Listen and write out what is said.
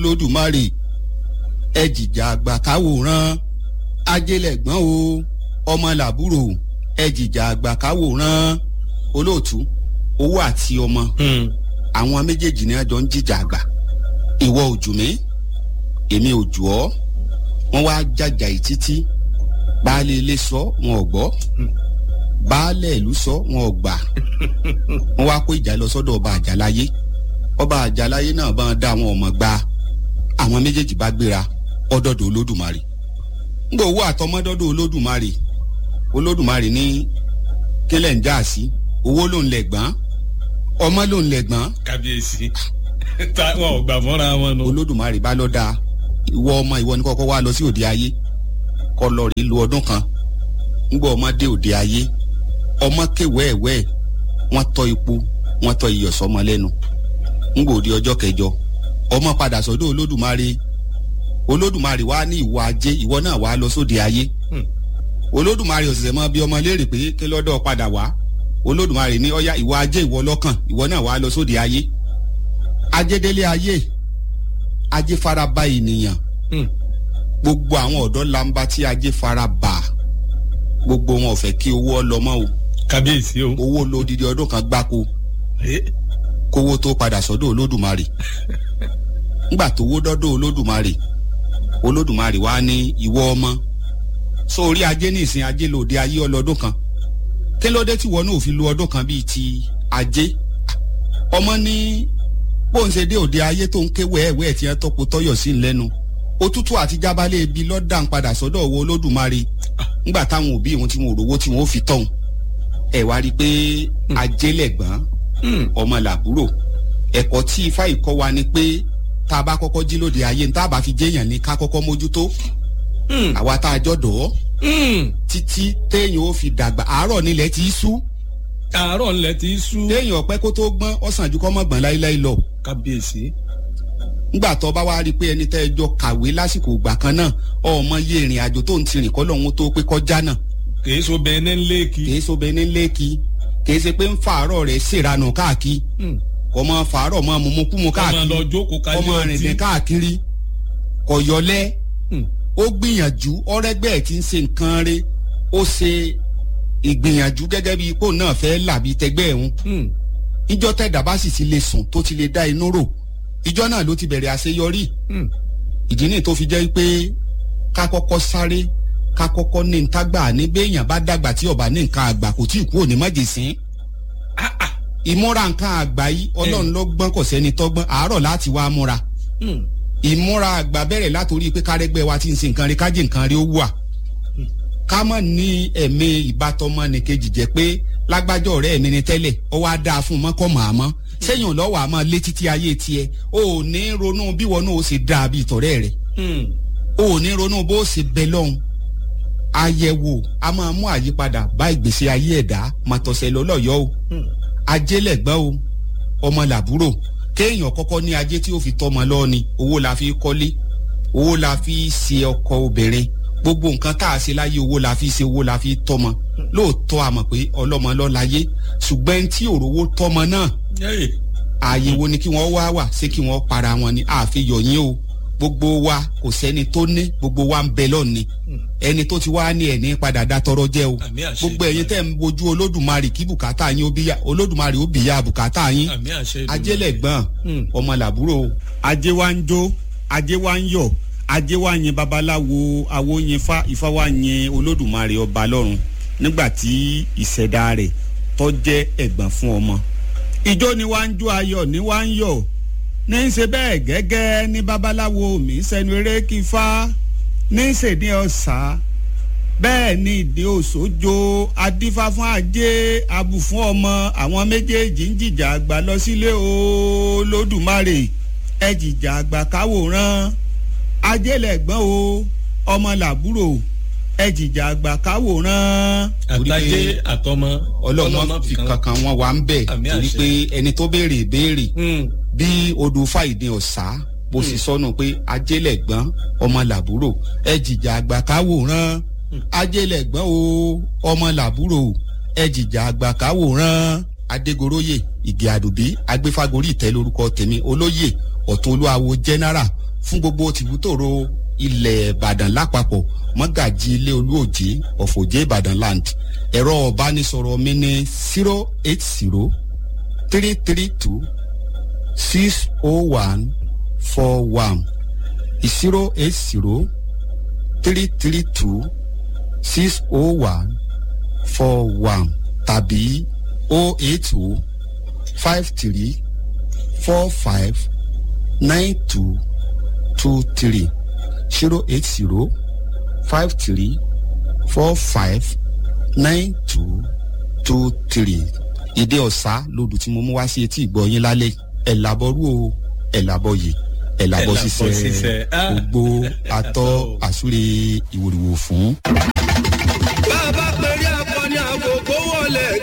olódùmarè ẹ jìjà àgbà káwòrán ajélẹ̀gbọ́n o ọmọ làbúrò ẹ jìjà àgbà káwòrán olóòtú owó àti ọmọ àwọn méjèèjì ni àjọ ń jìjà àgbà ìwọ òjò mi èmi òjò ọ wọn wá jàjà yìí títí baálé ilé sọ wọn ò gbọ́ baálé ìlú sọ wọn ò gbà wọn wá kó ìjà lọ sọ́dọ̀ ọba àjàláyé ọba àjàláyé náà bá ń dá àwọn ọmọ gba àwọn méjèèjì bá gbéra ọdọdọ olódùmarè ngbọ owó àtọmọdọdọ olódùmarè olódùmarè ní kílẹ̀ ń já sí owó ló ń lẹ̀gbọ́n ọmọ ló ń lẹ̀gbọ́n kábíyèsí wọn ò gbà fọ́ra wọn nù. olódùmarè bá lọ dáa ìwọ ọmọ ìwọ ni kọ́kọ́ wá lọ sí òde ayé kọ́ lọ rí lu ọdún kan ngbọ ọmọ dé òde ayé ọmọ kéwẹ́ẹ̀wẹ́ wọ́n tọ́ ipò wọ́n tọ́ iyọ̀ sọmọ lẹ́nu ngbọ òde ọjọ́ kẹjọ ọmọ padà sọ́dọ̀ olódùmarè olódùmarè wá ní ìwọ ajé ìwọ náà wá lọ sóde ayé olódùmarè òṣìṣẹ́ mọ́ bí ọmọ léèrè pé kí lọ́dọ̀ padà wá olódùmarè ní ọ̀yá ìwọ ajé ìwọ lọ́kàn ìwọ náà wá lọ sóde ayé ajédélé ayé ajé faraba ènìyàn gbogbo àwọn ọ̀dọ́ lamba tí ajé faraba gbogbo wọn ò fẹ́ kí owó ọlọmọ o kábíyèsí o. owó lódìdí ọdún kan gbáko kówó tó padà sọ́dọ̀ olódùmarè ńgbà tówó dọ́dọ̀ olódùmarè olódùmarè wá ní ìwọ ọmọ sórí ajé ní ìsìn ajé lòdì ayé ọlọ́dún kan kí ló dé tí wọn náà fi lu ọdún kan bíi ti ajé ọmọ ní bóun ṣe dé òde ayé tó ń ké wẹ́ẹ̀wẹ́ẹ̀ tí wọ́n tọ́pọ̀ tọ́yọ̀ sí lẹ́nu òtútù àti jábálẹ̀ ibi lọ́dà ń padà sọ́dọ̀ owó olódùmarè ńgbà táwọn òbí wọn tí wọn ò rówó tí wọn ò fi tọ̀hún ẹ̀ wá rí i pé ajé lẹ̀gbọ́n ọmọ làbúrò ẹ̀kọ́ tí ifá ìkọ́ wa ni pé tá a bá kọ́kọ́ jí lóde ayé ní tá a bá fi jéèyàn ní ká kọ́kọ́ mójútó àwa tá a jọ̀dọ̀ títí téèyàn ó fi dàgbà àárọ̀ nílẹ̀ tí í sú àárọ̀ ńlẹ̀ tí í sú. téèyàn ọ̀pẹ́ kó tó gbọ́n ọ̀sán ju kọ́ mọ́ gbọ́n láíláí lọ. kábíyèsí. ńgbà tó bá wá rí i pé ẹni tẹ́ ẹ jọ kàwé lásìkò ìgbà kan náà ọmọ yé ìrìn àjò tó ń tirìn kọ́ lọ́hún tó pé kọjá náà. kìí so bẹ́ẹ̀ ní lẹ́ẹ̀kì. kìí so bẹ́ẹ̀ ní lẹ́ẹ̀kì kìí ṣe pé ń fàárọ̀ rẹ̀ ṣèranù káàkiri kọ́mọ fàárọ̀ mọ́ mumukumu káàkiri ọmọ lọ jókòó kájí ọmọ rìndìn káàkiri kọ̀yọ́lẹ́ ó gbìyànjú ọ̀rẹ́gbẹ́ ẹ̀ ti ń ṣe nǹkan rẹ̀ ó ṣe ìgbìyànjú gẹ́gẹ́ bí ipò náà fẹ́ làbí tẹgbẹ́ ẹ̀hún ìjọ tẹ̀dá bá sì ti lè sùn tó ti lè dá inú rò ìjọ náà ló ti bẹ̀rẹ̀ àṣeyọrí ìdí nìyí tó fi jẹ́ pé ká kọ́kọ́ sáré ká kọ́kọ́ ní ntágbà ní béèyàn bá dàgbà tí ọba ní nǹkan àgbà kò tí ì kú òní májèsín ìmúra nǹkan àgbà yìí ọlọ́run ló gbọ́n kò sẹ́ni tọ́gbọ́n àárọ̀ láti wá múra ìmúra àgbà bẹ̀rẹ̀ látòrí pé kárẹ́gbẹ́ wa ti ń ṣe nǹkan rí kájí nǹkan rí ó wà ká mọ̀ ní ẹ̀mí ìbátanmọ́ ni kejì jẹ́ pé lágbájọ́ ọ̀rẹ́ mi ni tẹ́lẹ̀ ó wá dáa fún un mọ́kọ́ màámọ́ sẹ́yìn lọ́wọ́ àmọ́ létí tí ayé tiẹ̀ o ò ní ronú bí wọn náà ó ṣe dáa bíi tọ̀rẹ́ rẹ̀ o ò ní ronú bó ṣe bẹ lọ́hùn àyẹ̀wò a máa mú àyípadà bá ìgbésí ayé ẹ̀dá màtọ̀sẹ̀ lọ́lọ́yọ́ o ajé lẹ̀gbọ́n o ọmọ làbúrò kéèyàn kọ́kọ́ ní ajé tí ó fi tọ́mọ lọ́ọ́ ni owó la fi kọ́lé owó la fi ṣe ọkọ obìnrin gbogbo nǹkan tá a ṣe láyé owó la fi ṣe owó la fi tọ́mọ lóòótọ́ a mọ̀ pé ọlọ́mọ ló láyé ṣùgbọ́n ẹni tí òrówó tọ́mọ náà ààyè wo ni kí wọ́n wá wà ṣé kí wọ́n para wọn ni àfihàn yín o gbogbo wa kò sẹ́ni tó ní gbogbo wa ń bẹ lọ́ọ̀ni ẹni tó ti wá ní ẹni padà dá tọrọ jẹ́ o gbogbo ẹ̀yin tẹ́ ń wojú olódùmarè kí bùkátà yín ó bí ya olódùmarè ó bì ya bùkátà yín ajẹ́lẹ̀gbọ́n ọmọ làbúrò ajé wa ń jó ajé wa ń yọ̀ ajé wa yin babaláwo awo yin fa ifá wa yin olódùmarè ọba lọ́run nígbà tí ìṣẹ̀dá rẹ̀ tó jẹ́ ẹ̀gbọ́n fún ọmọ. ìjó ni wá ń jó ayọ̀ ni wá ń yọ̀ ní í ṣe bẹ́ẹ̀ gẹ́gẹ́ ní babaláwo mi sẹ́nu eré kí fá ní í ṣe ní ọ̀sà bẹ́ẹ̀ ni ìdí òṣòjo adífá fún ajé abù fún ọmọ àwọn méjèèjì ń jìjà àgbà lọ sílé olódùmarè ẹ jìjà àgbà káwòrán ajẹ́lẹ̀gbọ́n o ọmọ làbúrò ẹ jìjà àgbà káwòrán. àtàjẹ àtọmọ ọlọ́mọ fi kankan wọn wà ń bẹ̀ torí pé ẹni tó béèrè béèrè bí odò fàìdí ọ̀sá bó sì sọnù pé ajẹ́lẹ̀gbọ́n ọmọ làbúrò ẹ jìjà àgbà káwòrán ajẹ́lẹ̀gbọ́n o ọmọ làbúrò ẹ jìjà àgbà káwòrán adégoróyè ìgè àdùbí agbéfágorí ìtẹ́ lórúkọ tèmi olóyè ọ̀tún olúwawo general fún gbogbo tìbútòrò ilẹ̀ ìbàdàn lápapọ̀ mọ́gàjì ilé olúòjé ọ̀fọ̀jẹ́ ìbàdàn land ẹ̀rọ ọ̀bánisọ̀rọ̀ mi ní zero eight zero three three two six oh one four one zero eight zero three three two six oh one four one tàbí oh eight oh five three four five nine two two three zero eight zero five three four five nine two two three ìdí ọ̀sá lòdù tí mo mú wá sí etí ìgbọ́ yín lálẹ́ ẹ̀ làbọ̀rú o ẹ̀ làbọ̀ yìí ẹ̀ làbọ̀ ṣiṣẹ́ gbogbo atọ́ àsúre ìwòrìwò fún. bá a bá pèrè akọni àgògó wọlé